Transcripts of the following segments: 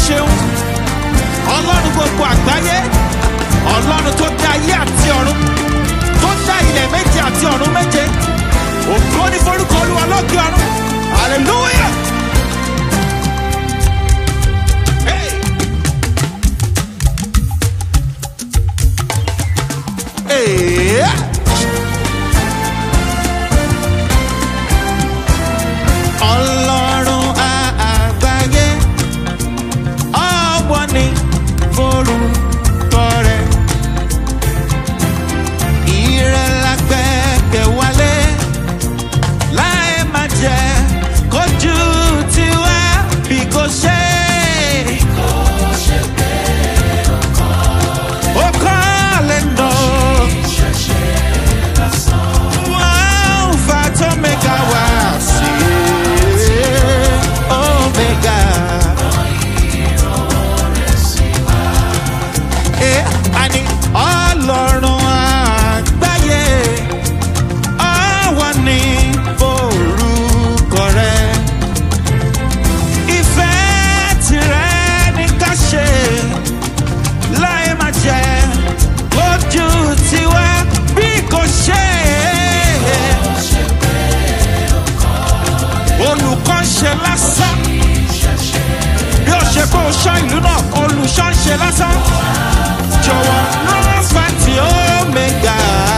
ṣeun ọlọ́run gbogbo àgbáyé ọlọ́run tó dá ayé àti ọ̀run tó dá ilẹ̀ méje àti ọ̀run méje ògo ní forúkọ olúwa lókè ọ̀run hallelujah. Hey. Hey. ọlọ́run àgbáyé ọwọ́ ni forúkọ rẹ̀ ìrẹ̀lágbẹ́kẹ̀ wálé láì má jẹ́ kójú tiwa bí kò ṣe. Ó kọ́ lè nà. Alpha to Omega wá sí Omega. Eh, àní ọlọ́run àgbáyé ọwọ́ ní orúkọ rẹ̀. Ìfẹ́ tirẹ̀ ní ká ṣe láì má jẹ́ ojú tiwa bí kò ṣe. Olùkọ́ ń ṣe lásán bí ó ṣe kó ṣọ́ ìlú náà olùṣọ́ ń ṣe lásán jọ̀wọ́ lọ́fà tí ó mẹ́gà.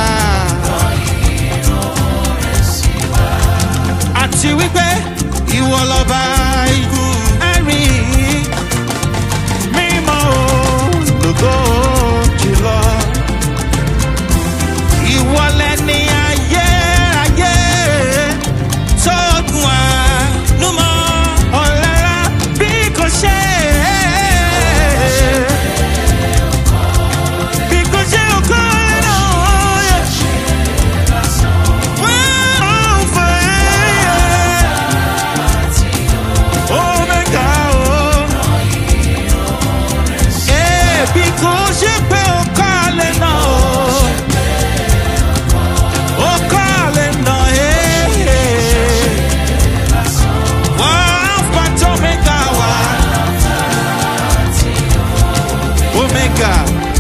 àti wípé ìwọ lọ́ba ikú ẹ̀rín mímọ́ olùkọ́ jùlọ. ìwọ lẹni ayé ayé tó gun àánú mọ́ ọ̀lára bí kò ṣe. Bí kò ṣe òkú náà. Wọ́n fẹ́ Omega o. Eh, bí kò ṣe pé ó kọ́lé náà o. Ó kọ́lé náà, eh. Wọ́n fà tó Omega wá. Omega.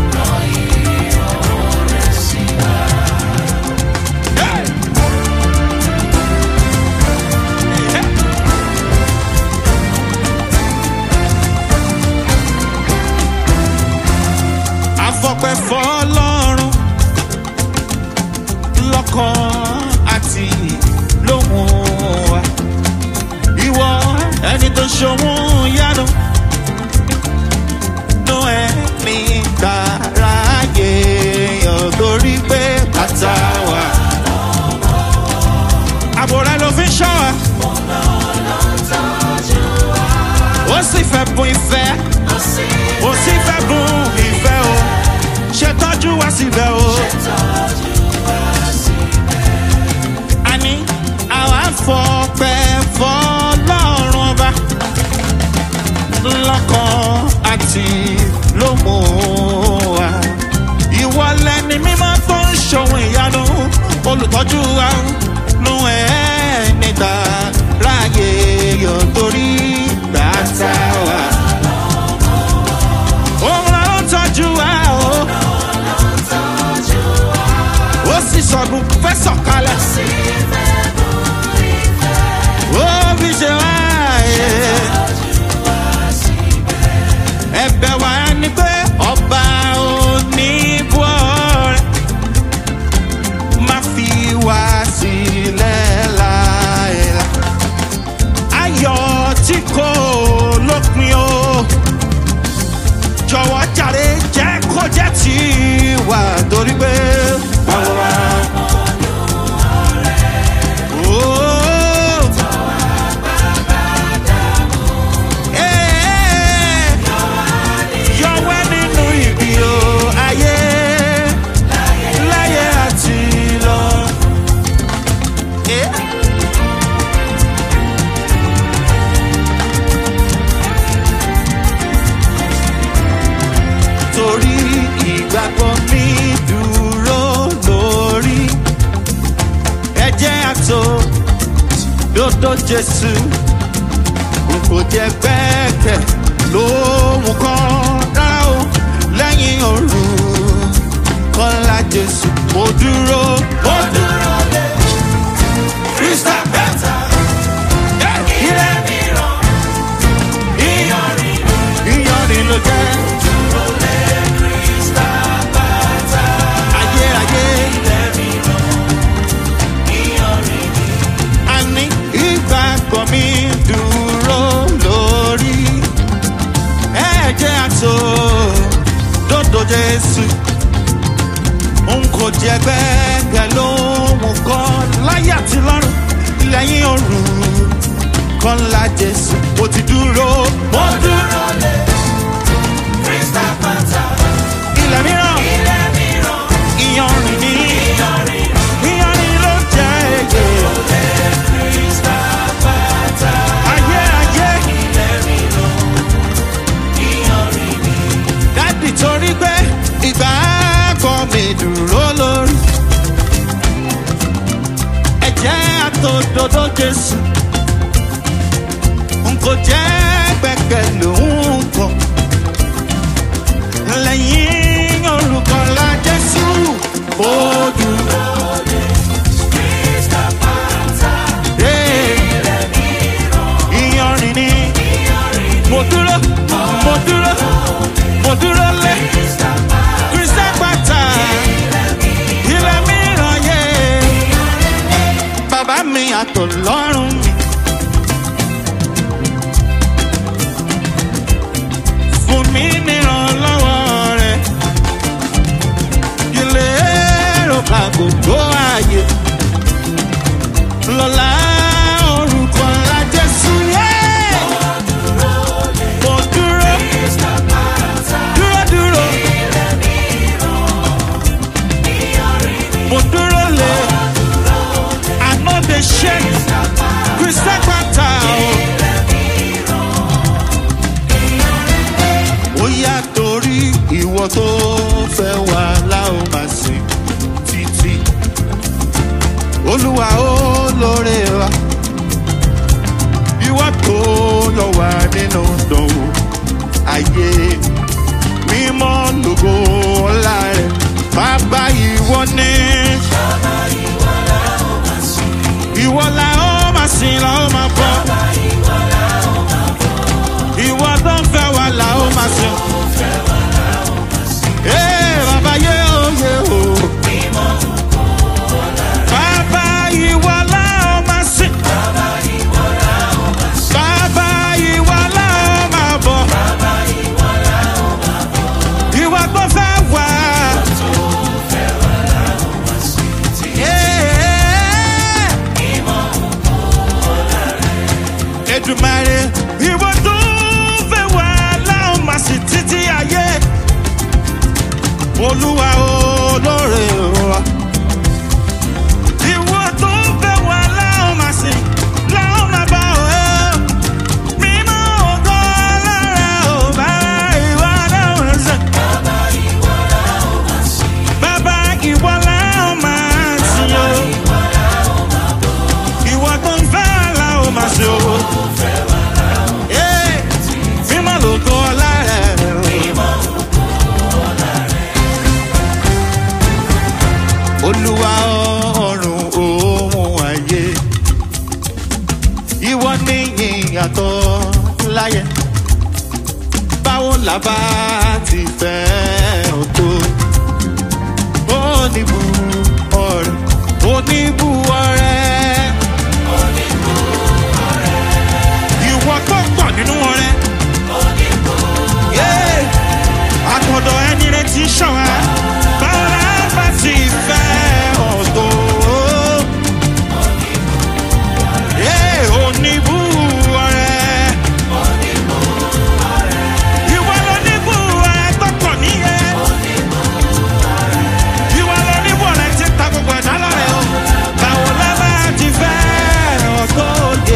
Hey! Hey! afọpẹ́ fọ́lọ́run lọ́kàn àti lóhùn wa ìwọ ẹni tó ṣòwò yánu nú ẹ̀mí dáráyé yàn torí pé bàtà wà. àbò rẹ ló fi ń ṣọ́ wa ó sì fẹ́ bùn ìfẹ́ ó sì fẹ́ bùn ìfẹ́ o ṣe tọ́jú wá síbẹ̀ o. àní àwa fọpẹ́ fọlọ́run ọba lọ́kàn àti lómò wa. ìwọ lẹni mímọ́ tó ń ṣòwò ìyanu olùtọ́jú wa nù ẹ́ níta ráàyè yóò torí gbàtà wa. òun ló ń tọ́jú wa o. ó sì sọ̀gùn fẹ́ sọ̀kalẹ̀. ó fi ṣe wá ẹ̀. ẹ̀bẹ̀ wa ni pé ọba oníbọ̀rẹ̀ má fi wá sílẹ̀ láìla. ayọ̀ tí kò lópin o jọ̀wọ́ jàre jẹ́ kó jẹ́ tí wà torí pé. Oh. Eh. Yọwẹ́ nínú ibi o, ayé, láyé àti lọ. Eh. torí ìgbàgbọ́ mi dúró lórí ẹ̀jẹ̀ àtò dodo jésù n kò jẹ́ gbẹ́kẹ̀ lórí. lóhùn kan rárá o lẹ́yìn òru kọ́lá jésù mo dúró mo dúró lé krista bẹ́tà ilé mìíràn ìyọrin ìyọrin ló jẹ́ ayérayé àní ìgbàgbọ́ mi dúró lórí ẹ̀jẹ̀ àtò dòdò jésù n kò jẹ gbẹ́gbẹ́ lóhùn kan láyé àti lọ́rùn lẹ́yìn òru kan la jésù mo ti dúró mo dúró lé ilẹ̀ mìíràn ìyanrìn ní ìyanrìn ló jẹ́ èyí. ayé ayé dádì torí pé ìgbà kan mi dúró lórí ẹ̀jẹ̀ àtòdodo jésù n kò jẹ́ gbẹ̀gẹ̀ lòun kan lẹ́yìn olùkọ́lá jésù ó dúró. Hey, ìyanrìn ni mo dúró mo dúró mo dúró lé kristian pátá ilẹ̀ mìíràn yé bàbá mi àtọ̀lọ́run mi. fún mi nírànlọ́wọ́ rẹ̀ ilé èrò ká gbogbo ààyè lọ́la orúkọ ńlá jésù yé. mo dúró dúró dúró mo dúró lé àná de ṣe kristian pátá o. ó yá torí ìwọ tó fẹ́ wà láò máa sìn títí olúwa ó lóore wa ìwọ tó lọ wà nínú dánwò ayé mímọ́ lógo ọlá rẹ̀ bàbá ìwọ ní. ìwọ la ó máa sìn la ó máa bọ̀ ìwọ tó ń fẹ́ wa la ó máa sìn. Ee, bàbá yé o yé o. Bàbá ìwọ la ó máa sìn. Bàbá ìwọ la ó máa bọ̀. Ìwọ tó fẹ́ wá. Ee. Èdùmàrè ìwọ tó fẹ́ wá láwọn máa sì títí ayé. Olúwa olóore wa. Ìwọ tó fẹ́ wá láwọn máa sì láwọn máa bá ọ ẹ́. Mímọ́ ògo lára ò bá ìwọ láwọn sàn. Bàbá ìwọ láwọn máa sìn o. Ìwọ tó ń fẹ́ wá láwọn máa sìn o. Ee, mímọ́ lògo lára ẹ̀ o. olúwa ọrùn ohun ayé ìwọ ní ìyàtọ̀ láyé báwo la bá ti fẹ́ ọ tó oníbu ọrẹ oníbu ọrẹ. ìwọ tó pọ̀ nínú ọrẹ. Yeah àtọ̀dọ̀ ẹni rẹ̀ ti ṣọ̀wá. Bára bá ti fẹ́ ọ̀tọ̀. Ee, oníbù ọ̀rẹ́. Ìwọ ló níbù ọ̀rẹ́ tó pọ̀ níyẹn. Ìwọ ló níbù ọ̀rẹ́ tí ń ta gbogbo ẹ̀dá lọ́rẹ̀ o. Báwo la bá ti fẹ́ ọ̀tọ̀ òde?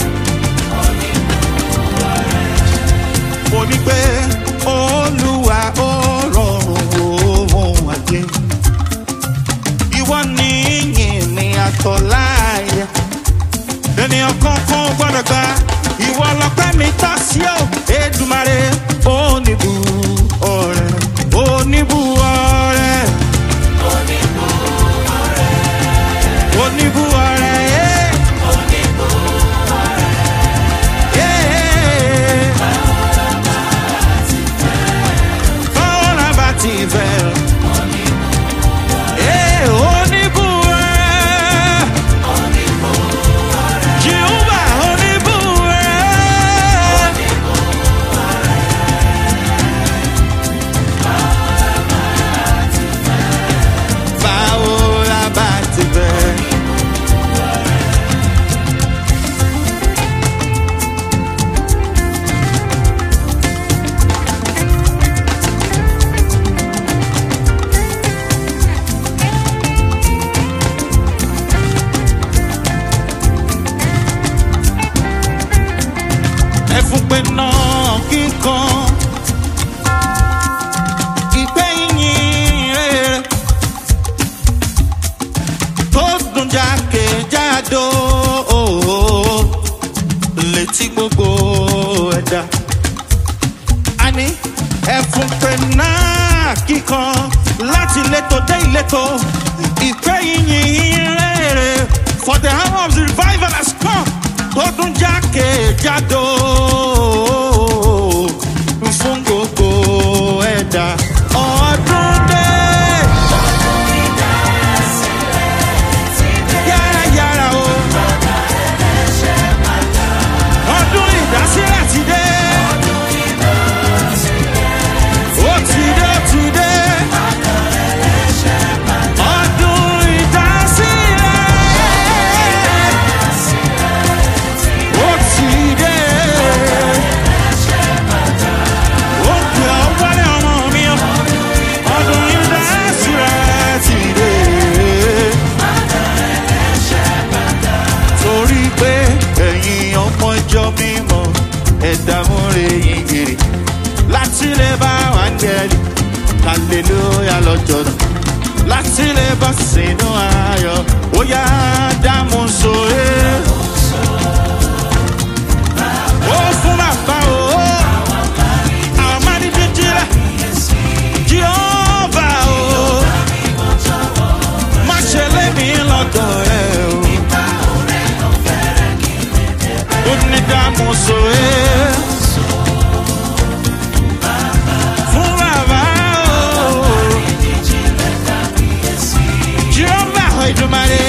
mo ní pé olúwa ó rọrùn ohun àjẹ ìwọ ní yìn ní àtọ̀láyà ènìyàn kankan gbọ́dọ̀ gba ìwọ lọpẹ́ mi tọ́ sí o Èdùmàrè oníbu ọrẹ oníbu ọrẹ oníbu ọrẹ ẹ. Báwo la bá ti fẹ́? Ee, oníbu ọrẹ. Jehovah oníbu ọrẹ. Báwo la bá ti fẹ́? ẹfun pé náà kíkan ìpè yín rere tó dùn jákèjádò létí gbogbo ẹ̀dá àní ẹfun pé náà kíkan láti ìletò dé ìletò ìpè yín rere for the hour of the revival has come tó dùn jákèjádò fún gbogbo ẹ̀dá ọdún dé. Yára yára o. Ọdún ìdásílẹ̀ ti dé. Ó ti dé, ó ti dé. Ọdún ìdásílẹ̀. Ó ti dé. Ó pè ọ́ wálé ọmọ mi o. Ọdún ìdásílẹ̀ ti dé. Torí pé ẹ̀yin ọmọ ìjọ mímọ́ ẹ̀dá múre yín gèrè láti lè bá wáńgẹ́lì hallelujah lọ́jọ́ náà láti lè bọ́ sínú ayọ̀ ó yá dámú sóre. Ó fún bàbá o, àwọn máa ní jíjílẹ̀, Jehova o, má ṣe lé mi lọ́dọ̀ ẹ o. Ó ní dámú sóre. Fún bàbá o, Jehova Ìdùmarè.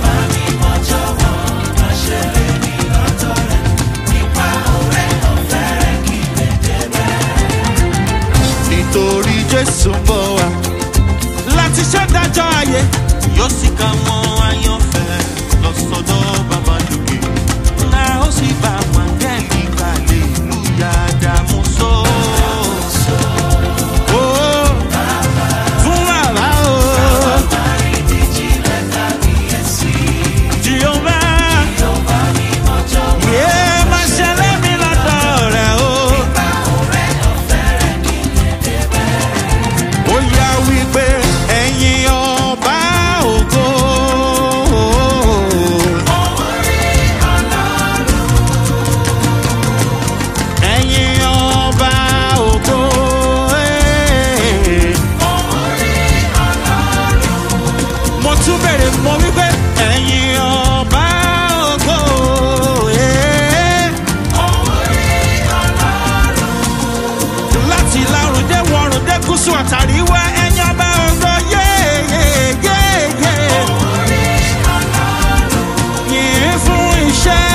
nítorí jésù ń bọ̀ wá láti ṣèdájọ́ ayé yóò sì ká wọn àyànfẹ́ lọ sọ́dọ̀ bàbá lókè náà ó sì bá wáńgẹ́lì kalẹ̀ ìlú yàdàmú sọ. Ó, fún bàbá o. Jehovah, yeah, máa ṣẹlẹ̀ mi lọ́dọ̀ rẹ̀ o. ó yá wípé ẹ̀yin ọba ògo. ẹ̀yin ọba ògo. eh. mo tún bèrè mo wípé ẹ̀yin ọba ògo. eh. láti lárùn dé wọrùn dé gúúsù àtàríwá ẹ̀yin ọba ògo yéyéyéyé. yìí fún iṣẹ́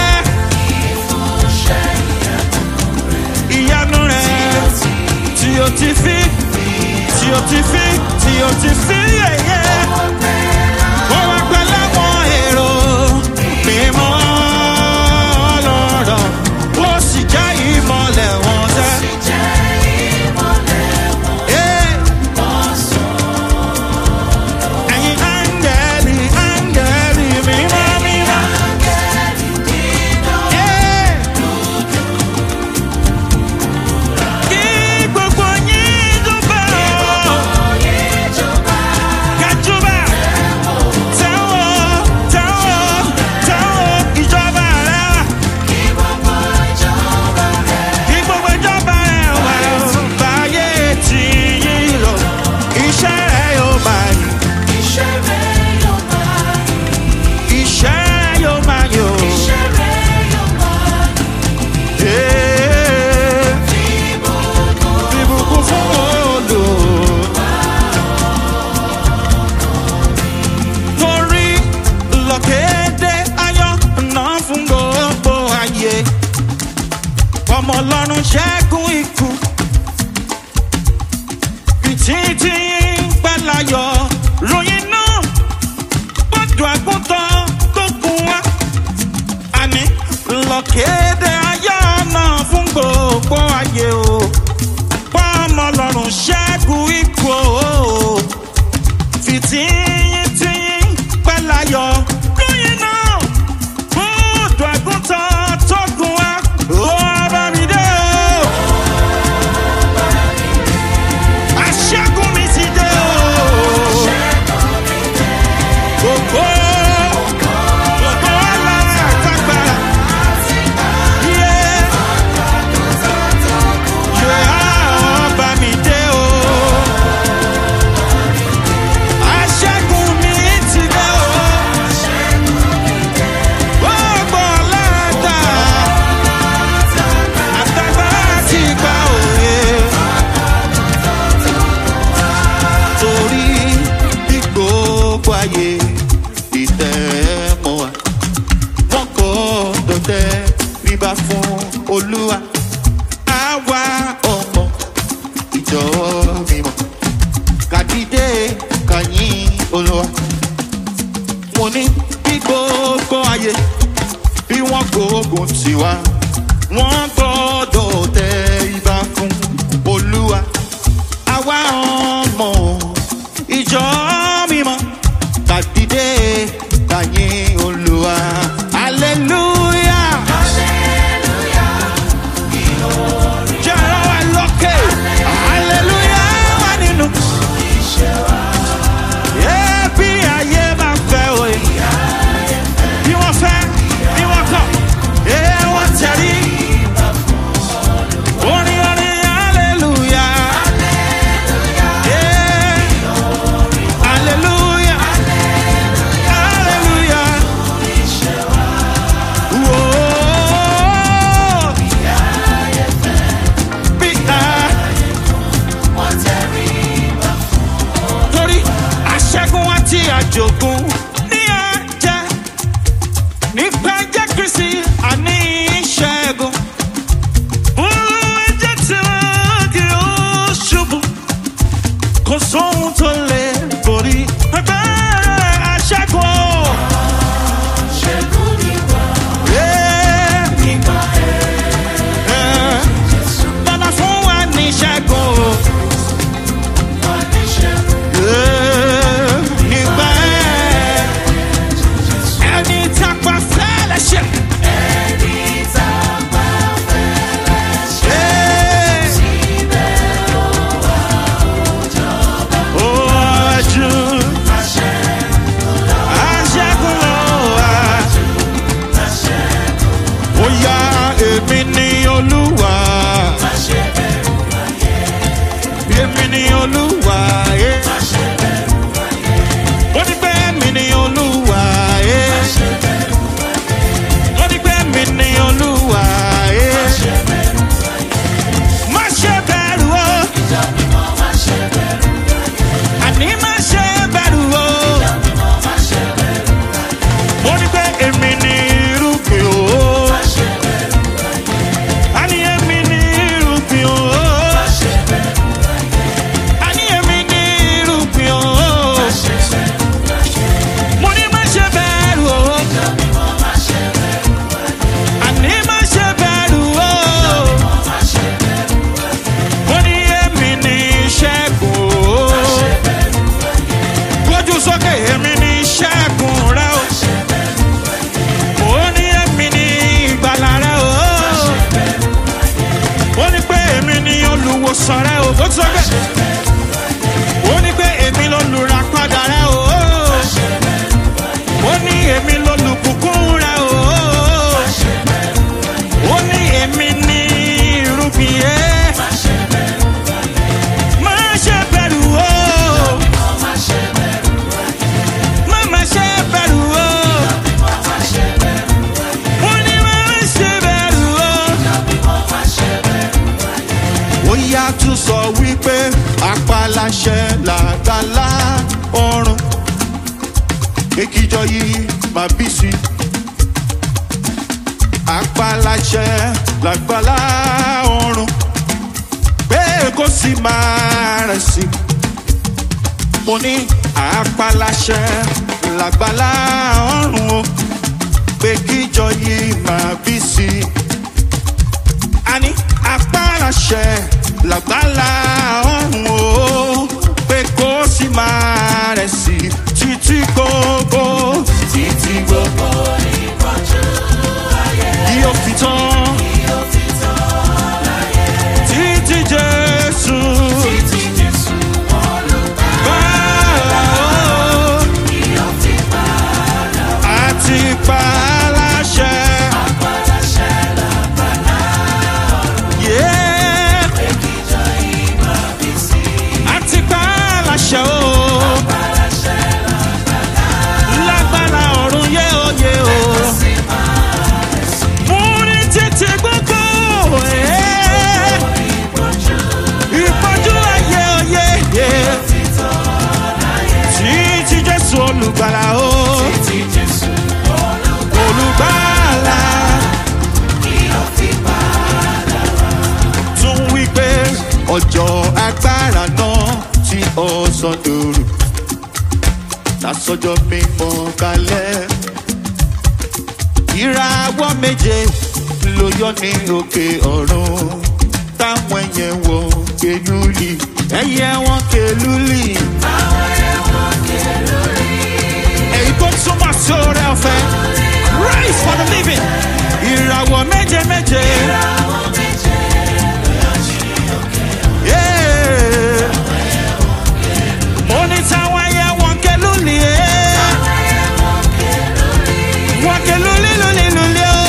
ìyanu rẹ̀ tí o ti fi tí o ti fi tí o ti fi yẹ̀yẹ́. Ó wá pẹ́ láwọn èrò mímọ́ lọ́rọ̀, ó sì jẹ́ ìmọ̀lẹ̀ wọn sẹ́. Eh. Ẹ̀yin áńgẹ́lì, áńgẹ́lì mímọ́ mímọ́. Eh. Kí gbogbo yín jọba o. ṣẹ́gun ikú títí pẹ́láyọ̀ ròyìn náà gbọ́dọ̀ àgùntàn tó kún wa àní lọ́kéde ayọ̀ náà fún gbogbo ayé o pọ́nmọ́ lọ́rùn ṣẹ́gun ikú o fìtíyìntìyìn pẹ́láyọ̀ lóyìn náà gbọ́dọ̀ àgùntàn tó kún wa ó bá mi dé o. Aṣẹ́gun mi ti dé o. Gbogbo gbogbo alára àtàgbàrà. Yé yé ọba mi dé o. Aṣẹ́gun mi ti dé o. Gbogbo alára àtàgbàrà ti gba òye. torí bí gbogbo ayé ìtẹ́mọ̀ wa wọ́n kọ́ dọ̀tẹ́ bíbá fún olúwa àwa ọmọ ìjọ mímọ́ kàdídé kàyín olúwa mo ní bí gbogbo ayé bí wọ́n gbógun tiwa wọ́n gbọ́dọ̀ tẹ ibà fún olúwa àwa ọmọ ìjọ mímọ́ kàdídé kàyín olúwa hallelujah. Jẹ́ ọ̀rọ̀ wa lókè. Hallelujah wà nínú. Yeah, bí ayé máa fẹ́ òye. Bí wọ́n fẹ́, bí wọ́n kọ̀. Yeah, wọ́n tẹ̀lé. Orin orin hallelujah. Yeah. Hallelujah. Hallelujah. Whoa. Bí a- torí aṣẹ́gun àti àjogún ní àjẹ́ nípa ẹjẹ́ kristi àní ìṣẹ́gun. Fún ẹjẹ́ tí wọ́n kì ó ṣubú kò sóhun tó lè borí agbára aṣẹ́gun. Yeah. Eh. Bàbá fún wa ní ṣẹ́gun. Yeah. Nígbà ẹ̀. Ẹni tápá fẹ́lẹ̀ ṣe. Yeah. Ó wájú. Aṣẹ́gun ló wà. Ó yá èmi ní olúwa. Èmi ní olúwa. eh. Ó ní pé èmi ní olúwa. eh. Ó ní pé èmi ní olúwa. eh. Má ṣe bẹ̀rù o. Àní má ṣe bẹ̀rù o. Mo ní pé èmi ní irúgbìn o. Àní èmi ní irúgbìn o. Àní èmi ní irúgbìn o. Mo ní má ṣe bẹ̀rù o. Àní má ṣe bẹ̀rù o. Mo ní èmi ní ìṣẹ́gun o. Gbójú sókè èmi ní ìṣẹ́gun rẹ o. Mo ní èmi ní ìgbàlà rẹ o. Ó ní pé èmi ní olùwòsàn rẹ o. Gbójú sókè. Ó ní pé èmi lolùràpadà rẹ o. Ó ní èmi lolùbùkún rẹ o. Ó ní èmi ní irúgbìn yẹn. Má ṣe bẹ̀rù o. Má má ṣe bẹ̀rù o. Mo ní má má ṣe bẹ̀rù o. Ó yá tún sọ wípé apáláṣẹ làgbàlá ọrùn. Ekijọ yìí máa bí sí. apalaṣẹ lágbàlá ọ̀run pé kó sì máa rẹ̀ sí. mo ní apalaṣẹ lágbàlá ọ̀run o pé kíjọ yìí máa bí sí i. a ní apalaṣẹ lágbàlá ọ̀run o pé kó sì máa rẹ̀ sí i títí gbogbo Títí gbogbo ìpọ́njú ayé yóò fi tán. yóò fi tán láyé. títí jésù Títí Jésù olùgbàlà bá yóò fi padà àti paláṣẹ. paláṣẹ lágbàlá Yeah, pé kíjọ ìmọ̀ bí sí. àti paláṣẹ o. Paláṣẹ lágbàlá lágbára ọ̀run yé oyè o. sì máa rẹ̀ sí. mú ní títí gbogbo. eh, Ìpọ́njú ìpọ́njú ayé oyè. yeah. fi tán láyé. títí jésù olùgbàlà o. Títí Jésù olùgbàlà olùgbàlà yóò fi padà tún wí pé ọjọ́ agbára náà tí ọ̀sán dòrò lásọjọ́ mímọ́ kalẹ̀. ìràwọ̀ méje ló yọ ní òkè ọ̀run táwọn ẹyẹ wọ kelúlì ẹyẹ wọn kelúlì. èyí tó túmọ̀ sí oore ọ̀fẹ́ rise for the living ìràwọ̀ méje méje. Yeah. Mo ní táwọn ẹyẹ wọn kelúlì ẹ́. Wọn kelúlì lúlì lúlì o.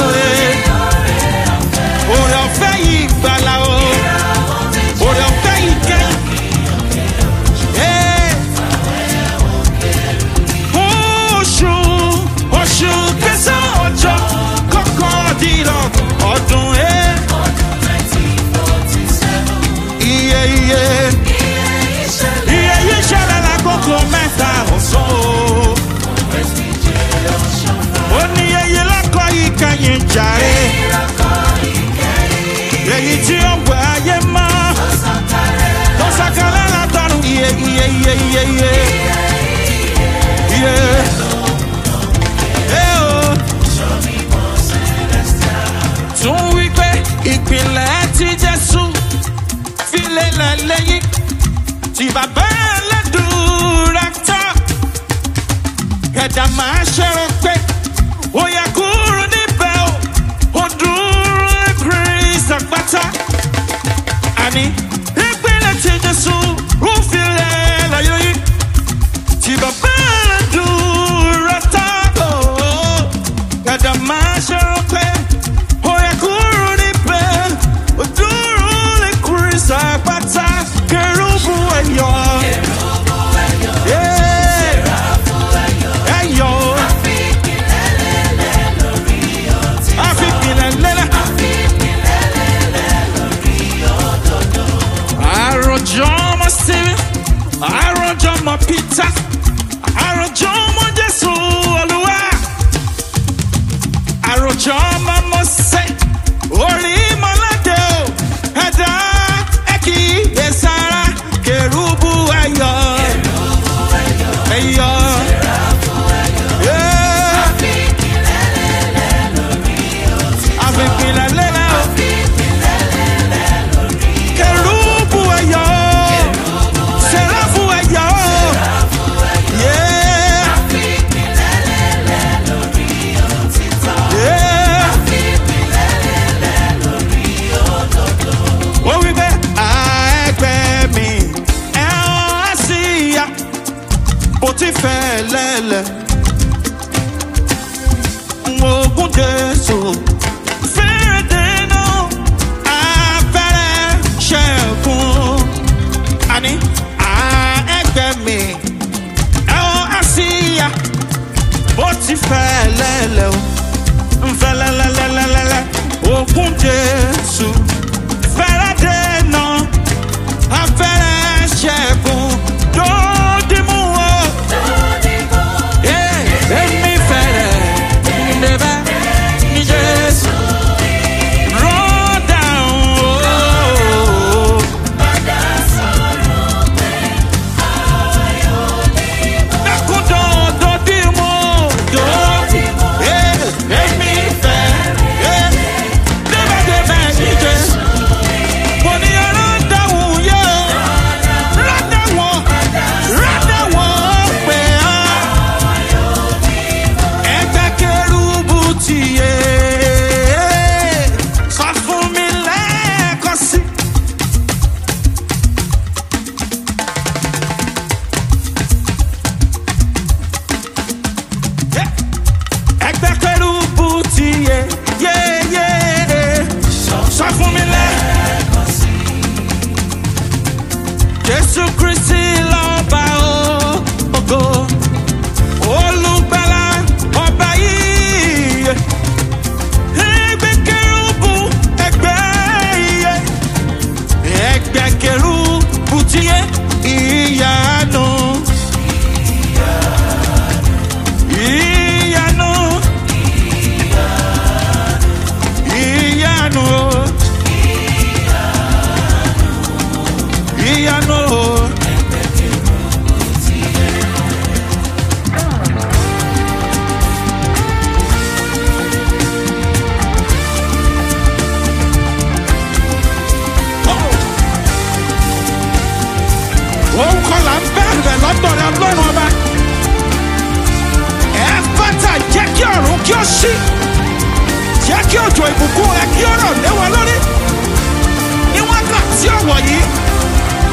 Oore ọ̀fẹ́ yìí gbàlà o. Oore ọ̀fẹ́ yìí kẹ́yìn. Yeah. Oṣù oṣù kẹsàn-án ọjọ́ kọkàndínlọ́ ọdún ẹ̀. Iye iye iye yìí ṣẹlẹ̀ lákòókò mẹ́ta ọ̀sán o. Ó ní iye lọ́kọ̀ yìí kẹ́yìn jàre. Èyí tí ó wẹ̀ ayé mọ́. Tó sàkálẹ̀ látọ̀run iye iye iye iye iye. Iye. Ẹ o. Tún wí pé ìpìlẹ̀ ti Jésù fi lélẹ̀ lẹ́yìn tí bàbá ẹlẹ́dùúrà tán. Kẹ̀dà máa ṣẹ́rọ pé ó yẹ kúrò níbẹ̀ o, ó dúró kírísà pátá. Àní ìpínlẹ̀ tí Jésù ó fi lélẹ̀ lẹ́yìn tí bàbá ẹlẹ́dùúrà tán. Kẹ̀dà máa ṣẹ́rọ pé ó yẹ kúrò níbẹ̀, ó dúró kírísà pátá. Kẹrùbù ẹ̀yọ́. Yeah. Ẹ̀yọ́. Àfipìlẹ̀ lélẹ̀. Àròjọ ọmọ Stephen, àròjọ ọmọ Peter, àròjọ ọmọ Jésù Olúwa, àròjọ ọmọ Mọ́sẹ̀, orí mọ́ládé o, ẹ̀dá ẹ̀kí ẹ̀sára, kèrúbù ẹ̀yọ́. Ẹ̀yọ́. Yeah. Àfipìlẹ̀ lélẹ̀ o. Kẹrùbù ẹ̀yọ́. Sẹ̀ráfù ẹ̀yọ́. Yeah. Yeah. Ó wí pé àẹ́gbẹ́ mi ẹ̀hún á sí ya bó ti fẹ́ lẹ́lẹ̀. Ogun Jésù fẹ́rẹ̀ dènà abẹ́rẹ́ ṣẹ́gun. Àní àẹ́gbẹ́ mi ẹ̀hún á sí ya bó ti fẹ́ lẹ́lẹ̀ o. Nfẹ́ lẹ́lẹ́lẹ́lẹ́lẹ́ ogun Jésù fẹ́rẹ̀ dènà abẹ́rẹ́ ṣẹ́gun. Dòdìmú o. Èmi fẹ́rẹ̀ níbẹ̀ ní Jésù.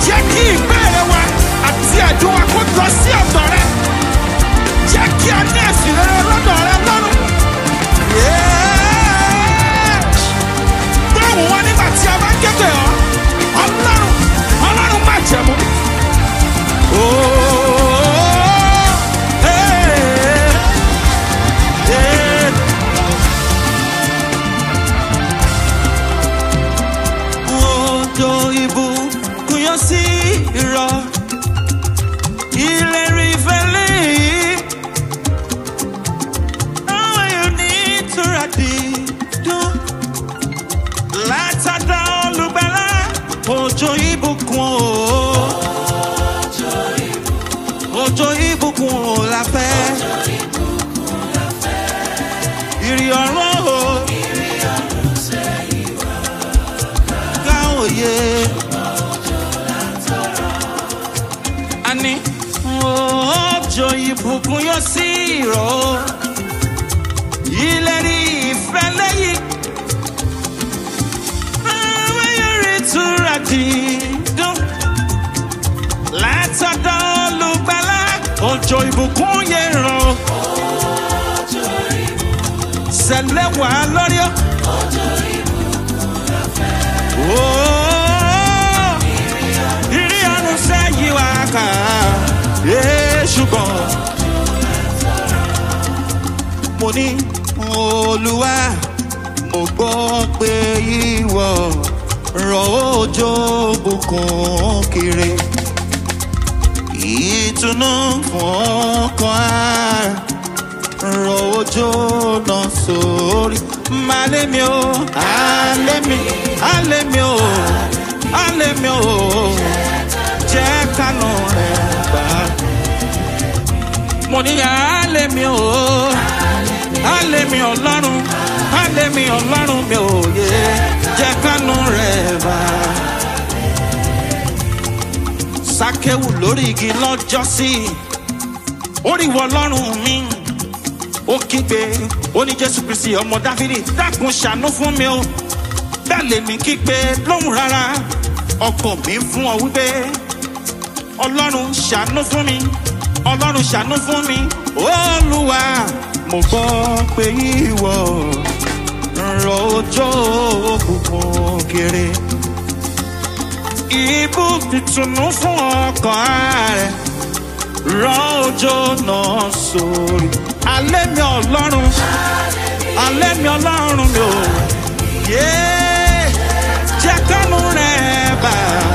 jẹ́ kí ìbéèrè wa àti ẹ̀dùn wa kó lọ sí ọ̀dọ̀ rẹ jẹ́ kí a ní ẹ̀sìn rere lọ́dọ̀ rẹ lọ́rùn. Báwo wọn nígbà tí a bá kéde ọ́? Ọlọ́run Ọlọ́run má jẹ̀mú. Odò ìbùkún yọ sí ìrọ̀, ìlérí ìfẹ́lẹ́ yìí. Àwọn yóò ní ìtura dídùn. Látàdá olùgbàlà, òjò ìbùkún o. Òjò ìbùkún o la fẹ́. Ìrì ọ̀run o. Ká òye. Àní òjò ìbùkún yóò sí ìrọ̀ o. Ìlérí ìfẹ́ lẹ́yìn. Àwọn yóò rí ìtura dídùn látọ̀dọ̀ olùgbàlà òjò ìbùkún yẹn ràn ó. Sẹ̀lẹ̀ wà lórí ọ́. Ooo, ìrí ọ̀run sẹ́yìn wá kà á. Ee, ṣùgbọ́n mo ní olúwa mo gbọ́ pé ìwọ rọ̀ òjò bùkún kiri ìtùnú fún ọkàn ara rọ̀ òjò náà sórí malé mi o alé mi alé mi o alé mi o jẹ́ kánú rẹ̀ gbà mo ní alé mi o alé mi ọlọ́run alé mi ọlọ́run mi ò yé jẹ́ kánú rẹ̀ bá sákéwù lórí igi lọ́jọ́ sí oríwọ ọlọ́run mi ó kígbe ó ní jésù kristi ọmọ dáfídì dákun ṣàánú fún mi o bẹ́ẹ̀ lèmi kígbe lóhùn rárá ọkàn mi fún ọ wípé ọlọ́run ṣàánú fún mi ọlọ́run ṣàánú fún mi olúwa mo gbọ́ pé ìwọ rọ òjò òkùnkùn kiri ibú ìtùnú fún ọkàn rẹ rọ òjò náà sórí alẹ́ mi ọlọ́run alẹ́ mi ọlọ́run mi ò yé jẹ́ kánú rẹ̀ bá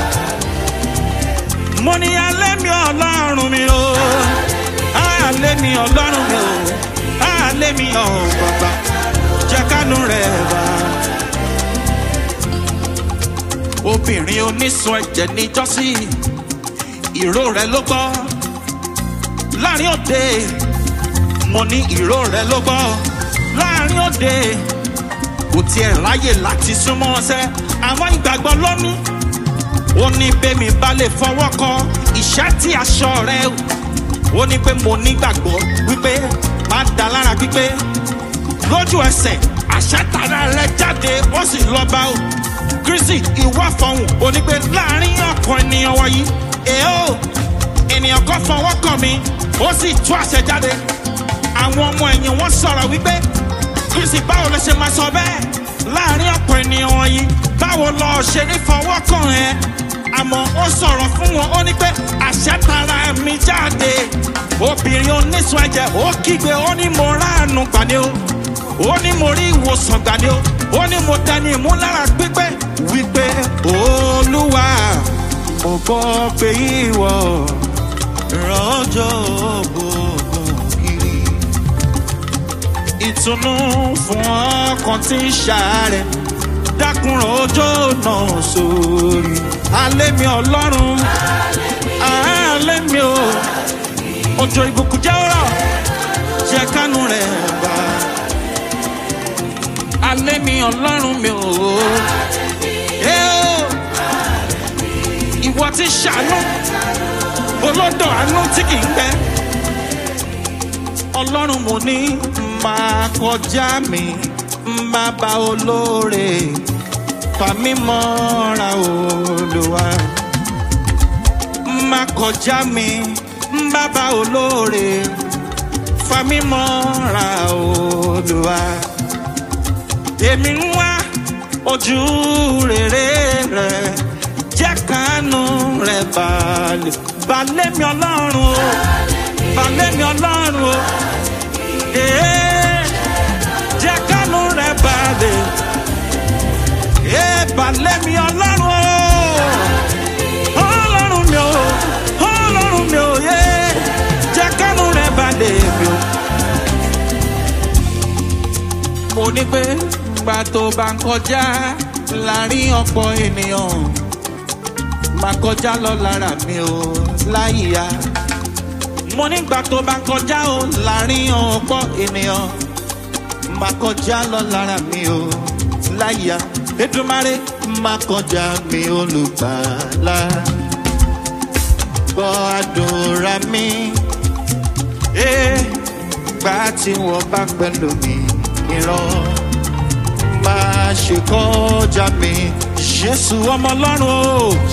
mo ní alẹ́ mi ọlọ́run mi ò alẹ́ mi ọlọ́run mi ò alẹ́ mi ọ̀ bàbá jẹ́ kánú rẹ̀ bá obìnrin onísun ẹ̀jẹ̀ níjọ́sí ìró rẹ̀ ló gbọ́ láàrin òde mo ní ìró rẹ̀ ló gbọ́ láàrin òde kò tiẹ̀ ráyè láti súnmọ́ ọsẹ àwọn ìgbàgbọ́ lónìí ó ní bẹ́mi bá lè fọwọ́ kọ ìṣẹ́ tí aṣọ rẹ̀ ó ní pé mo nígbàgbọ́ wípé má da lára pípé lójú ẹsẹ̀ àṣẹ tara rẹ̀ jáde ó sì lọ bá o kristi ìwà fọhùn onígbé láàrin ọkàn ènìyàn wọ̀nyí èèó ènìyàn kan fọwọ́ kàn mí ó sì tú àṣẹ jáde àwọn ọmọ ẹ̀yìn wọn sọ̀rọ̀ wípé kristi báwo ló ṣe máa sọ bẹ́ẹ̀ láàrin ọ̀pọ̀ ènìyàn wọ̀nyí báwo lọ ṣe ní fọwọ́ kàn ẹ́ àmọ́ ó sọ̀rọ̀ fún wọn ó ní pé àṣẹ tara mi jáde obìnrin onísun ẹ̀jẹ̀ ó kígbe ó ní mo ráàánú gbàdé o ó ní mo rí ìwòsàn gbàdé o ó ní mo dání ìmúlára pípẹ́ wípé olúwa mo gbọ́ pé ìwọ rọ́jò gbogbo kiri ìtùnú fún ọkàn tí ń ṣàárẹ̀ dákùnrọ̀ ọjọ́ náà sórí alẹ́ mi ọlọ́run alẹ́ mi o òjò ìbùkún jẹ́ ọ̀rọ̀ jẹ́ kánú rẹ̀ bá alẹ́ mi ọlọ́run mi o ẹ o ìwọ ti ṣàánú olódò àánú tí kì í gbẹ ọlọ́run mo ní máa kọjá mi máa bá olóore fà mí mọ́ra olùwà má kọjá mi bàbá olóore fami mọ́ra olùwà èmi ń wá ojú rere rẹ jẹ́ kánú rẹ balẹ̀ balẹ̀ mi ọlọ́run o balẹ̀ mi ọlọ́run o ee jẹ́ kánú rẹ balẹ̀ ee balẹ̀ mi ọlọ́run o ọlọ́run mi o ọlọ́run mi o yé jẹ́ kánú rẹ balẹ̀ mi o. mo ní pé gbà tó bá ń kọjá láàrin ọ̀pọ̀ ènìyàn máa kọjá lọ lára mi o láyìíyá mo ní gbà tó bá ń kọjá o láàrin ọ̀pọ̀ ènìyàn máa kọjá lọ lára mi o láyìíyá Èdùmàrè máa kọjá mi olùgbàlà gbọ́ àdúrà mi ee gbà tí wọ́n bá pẹ̀lú mi ìran máa ṣe kọjá mi jésù ọmọ ọlọ́run o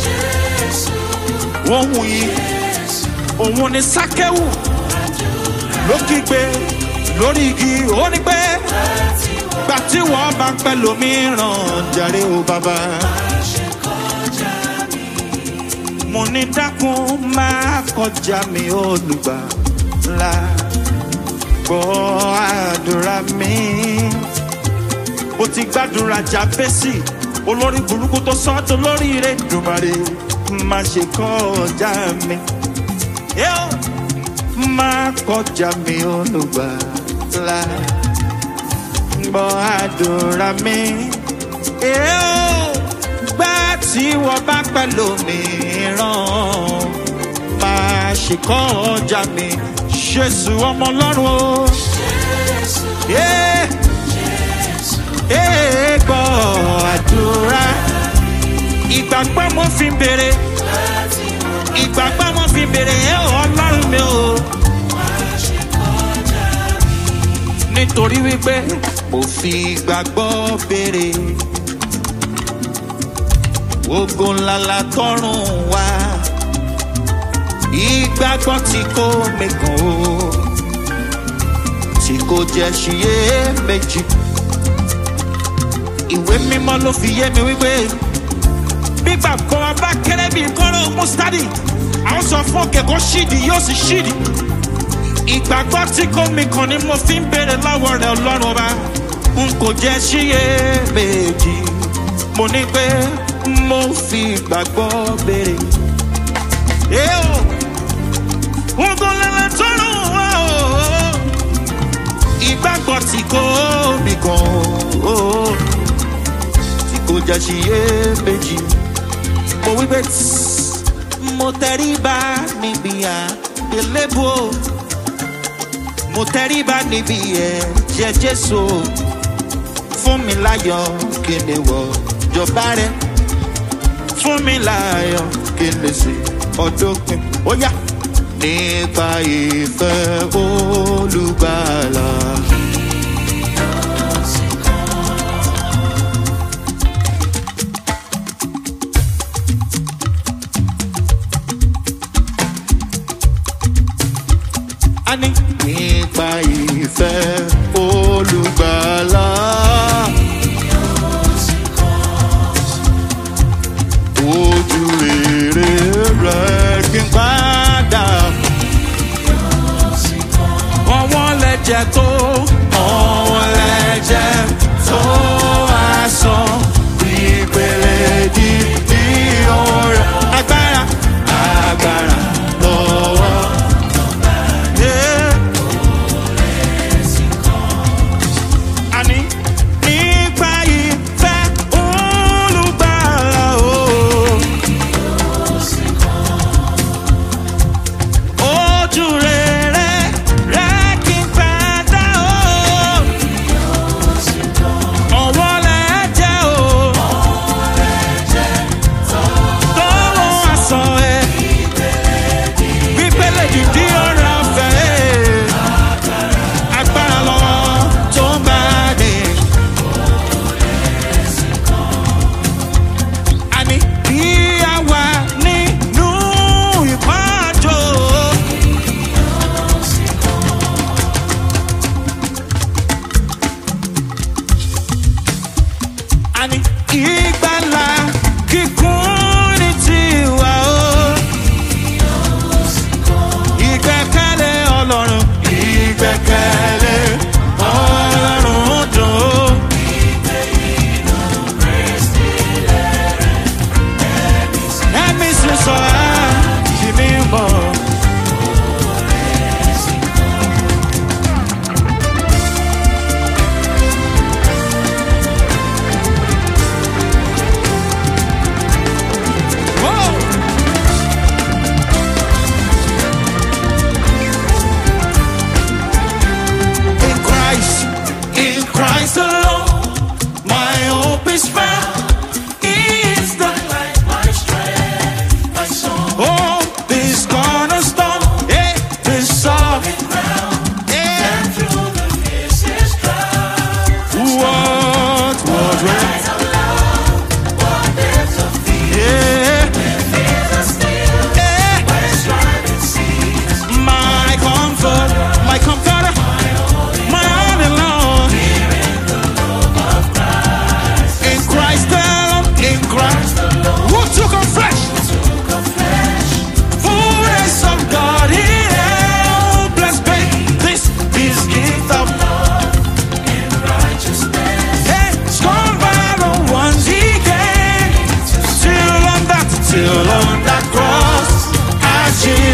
ohun yìí òun ni sákẹ́wù ló kígbe lórí igi ó ní pé gbà tí wọ́n bá pẹ́ lómìíràn jàre o bàbá. mo ní dákun máa kọjá mi olùgbàlà gbọ́ àdúrà mi mo ti gbàdúrà jábẹ́sì olórí burúkú tó sọ tó lórí rẹ̀ dùmarè má ṣe kọjá mi yóò má kọjá mi olùgbàlà gbọ́ àdúrà mi yóò gbà tí wọ́n bá pẹ̀lú mi ràn má ṣe kọjá mi jésù ọmọ ọlọ́run o. Yeah gbọ́ àdúrà. Ìgbàgbọ́ mo fi ń bèrè. Ìgbàgbọ́ mo fi ń bèrè ẹ̀ ọlọ́run mi o. Nítorí wípé mo fi ìgbàgbọ́ bèrè. Ogo ńlá la tọrùn wá. Ìgbàgbọ́ tí kò mẹ́kàn o. Tí kò jẹ́ ṣiyè méjì ìwé mímọ́ ló fi yé mi wípé gbígbà kan bá kéré bíi kọ́rọ́ mustadi àwọn sọ fún òkè kó ṣídìí yóò sì ṣídìí ìgbàgbọ́ tí kò mí kan ni mo fi ń béèrè lọ́wọ́ rẹ̀ ọlọ́run ọba n kò jẹ́ síyè méjì mo ní pé mo fi ìgbàgbọ́ béèrè. Eo, ogun lẹ́lẹ́ tó lù wá o, ìgbàgbọ́ tí kò mí kan o kò já sí iyèméjì. mo wí pé mo tẹríba níbi àgbélébò mo tẹríba níbi ẹ̀jẹ̀ jésù fún mi láyọ̀ kí ni wọ̀ jọba rẹ fún mi láyọ̀ kí ni sì ọdún pin ó yá nípa ìfẹ́ olùgbàlà. a ní nípa ìfẹ́ olùgbàlà. ojú rere rẹ̀ kí n padà. ọwọ́ lẹ́jẹ̀ tó ọwọ́ lẹ́jẹ̀ tó aṣọ ìpele dídí ọ̀rẹ́ agbára agbára lọ́wọ́. Yeah. Àní nípa ìfẹ́ olùgbàlà o. Ojú rere rẹ̀ kí n padà o.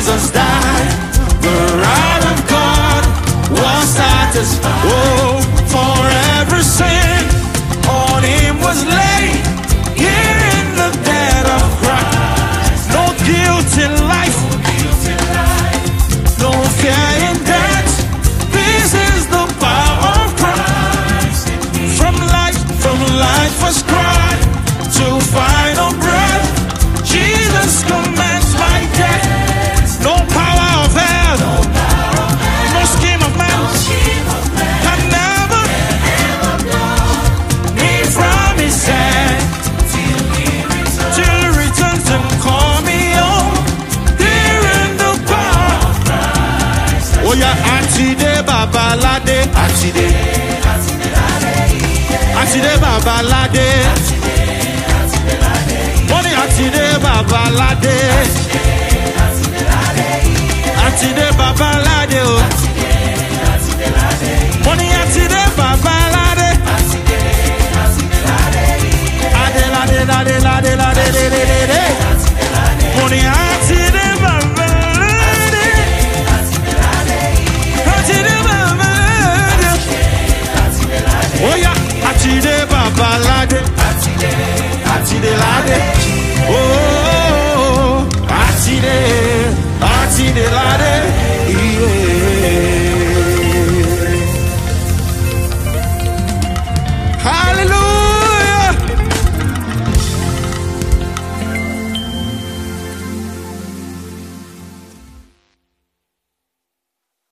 Jesus died, the wrath of God was satisfied. Oh, for every sin on him was laid. Here in the dead of Christ, no guilt in life, no fear in death. This is the power of Christ. From life, from life was cried to final breath. Jesus commands my death. No power of hell, no scheme of man can never me from his hand till he returns and call me home. Here in the power. Oh yeah, Atide Babalade, Atide, Atide Babalade. Money Atide Babalade, Atide Babalade, oh.